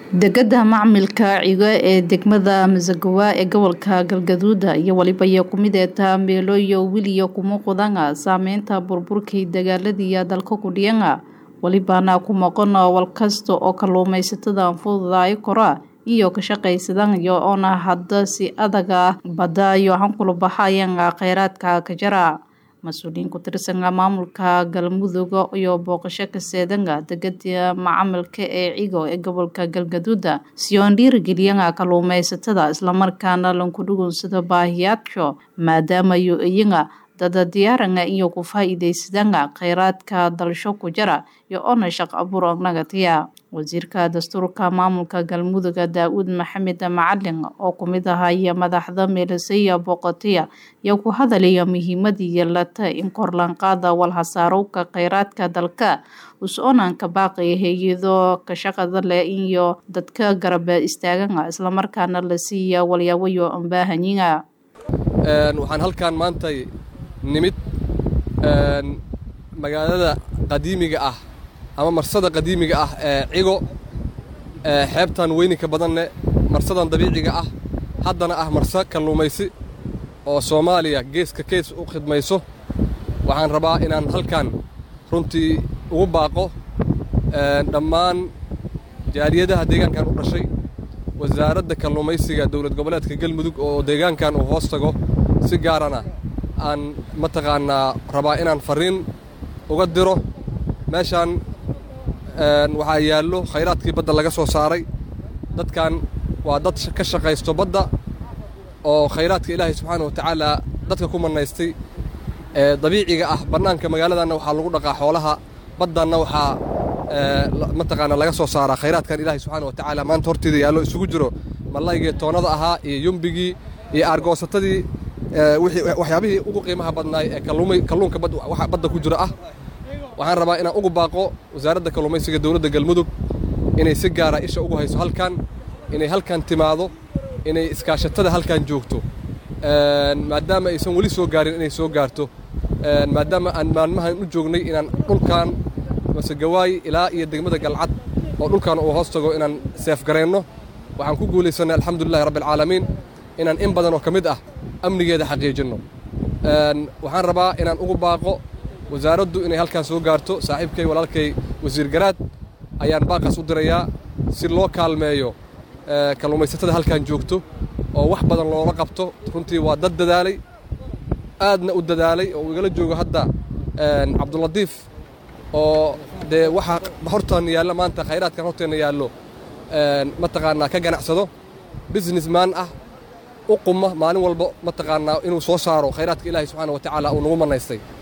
degada macmilka cigo ee degmada masagawa ee gobolka galgaduud iyo waliba iyo kumideeta meelooyo wiliyo kuma qudanga saameynta burburkii dagaaladiiya dalka kudhiyanga walibana ku maqon walkasta oo kaluumaysatada fududaay kora iyo ka shaqaysadanayo oona hadda si adaga badda iyo hankula baxayanga kheyraadka ka jara mas-uuliyiin ku tirsanga maamulka galmudug iyo booqasho kaseedanga degada macamilka ee cigo ee gobolka galgaduuda si oon dhiirigeliyanga kaluumaysatada islamarkaana lankudhugunsado baahiyaadka maadaamayo iyaga dada diyaaranga iyo ku faa-iideysadanga kheyraadka dalsho ku jara iyo oona shaq abuur nagatiya wasiirka dastuurka maamulka galmuduga daa-uud maxamed macalin oo kumid ahaya madaxda meelasaya booqatiya iyo ku hadalaya muhiimadii yeelata in korlanqaada walhasaarowka kheyraadka dalka us-oonanka baaqaya hay-ado ka shaqada leh iyo dadka garaba istaaganga islamarkaana la siiya walyaabayo ambaahanyiga waxaan halkaan maantay nimid magaalada qadiimiga ah ama marsada qadiimiga ah ee cigo xeebtan weyninka badanne marsadan dabiiciga ah haddana ah marse kalluumaysi oo soomaaliya geeska kees u khidmayso waxaan rabaa inaan halkan runtii ugu baaqo dhammaan jaaliyadaha deegaankan u dhashay wasaaradda kalluumaysiga dowlad goboleedka galmudug oo deegaankan uu hoos tago si gaarana aan mataqaanaa rabaa inaan farriin uga diro meeshaan waxaa yaallo khayraadkii badda laga soo saaray dadkan waa dad ka shaqaysto badda oo khayraadka ilaahay subxaana wa tacaala dadka ku mannaystay ee dabiiciga ah bannaanka magaaladanna waxaa lagu dhaqaa xoolaha baddanna waxaa mataqaanaa laga soo saaraa khayraadkan ilaahay subxaana wa tacaala maanta horteeda yaallo isugu jiro mallaygii toonnada ahaa iyo yumbigii iyo aargoosatadii waxyaabihii ugu qiimaha badnaay ee kalluunka badda ku jira ah waxaan rabaa inaan ugu baaqo wasaaradda kalluumaysiga dowladda galmudug inay si gaara isha ugu hayso halkan inay halkan timaado inay iskaashatada halkan joogto maadaama aysan weli soo gaarin inay soo gaarto maadaama aan maalmahan u joognay inaan dhulkan masegawaay ilaa iyo degmada galcad oo dhulkan uu hoos tago inaan seefgareenno waxaan ku guulaysannay alxamdulilahi rabbialcaalamiin inaan in badan oo ka mid ah amnigeeda xaqiijinno waxaan rabaa inaan ugu baaqo wasaaraddu inay halkaan soo gaarto saaxiibkay walaalkay wasiir garaad ayaan baaqaas u dirayaa si loo kaalmeeyo kalluumaysatada halkaan joogto oo wax badan loola qabto runtii waa dad dadaalay aadna u dadaalay oo uu igala joogo hadda cabdulatiif oo dee waxaa hortaanna yaalla maanta khayraadkan horteenna yaallo mataqaanaa ka ganacsado businessman ah u quma maalin walba mataqaanaa inuu soo saaro khayraadka ilaahay subxaana wa tacaala uu nagu mannaystay